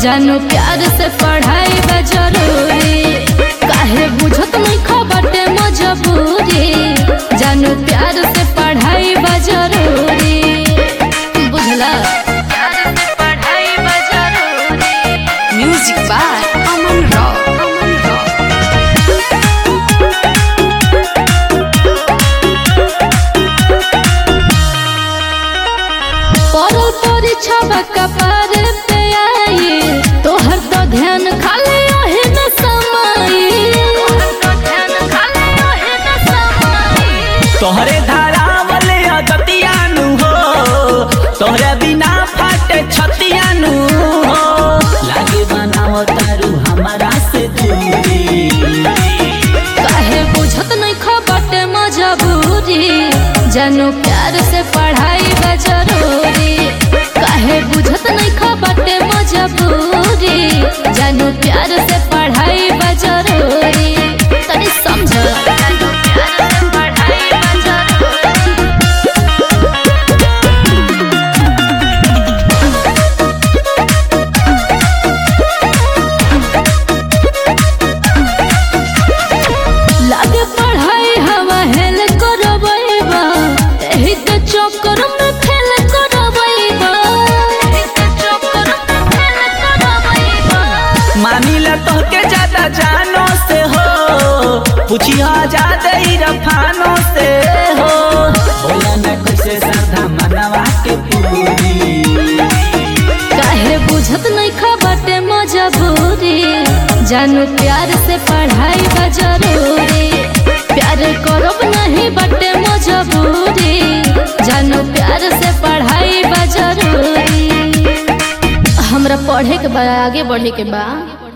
जानू प्यार से पढ़ाई बा जरूरी काहे बुझत नहीं खबटे मजबूरी जानू प्यार से पढ़ाई बा जरूरी बुझला प्यार से पढ़ाई बा जरूरी Music by Aman Rao. Aman Rao. पढ़ल परीक्षा कपार पे आई तोहर तो ध्यान खाली ओहे न समाई तोहरे धारावल अगतियानु हो तोहरे बिना फाटे छतियानु हो लागे बनाव तारू हमारा से दूरी काहे बुझत नहीं खबटे मजबूरी जानू प्यार से पढ़ाई बा जरूरी काहे बुझत नहीं खबटे मजबूरी जानू प्यार से पढ़ाई बा जरूरी तनी समझ जानू प्यार से पढ़ाई बा जरूरी लागे पढ़ाई हवा हेल करबैबा एही के चक्कर में फेल करबैबा एही के चक्कर में फेल करबैबा मानिला तोहके ज्यादा जानो से हो पूछिया ज्यादा ही रफानो से हो बोला न कैसे श्रद्धा मनवा के पूरी काहे बुझत नहीं खबटे मजबूरी जानू प्यार से पढ़ाई बा जरूरी प्यार करब नहीं बटे मजबूरी जानू प्यार से पढ़ाई बा जरूरी हमरा पढ़े के बा आगे बढ़े के बा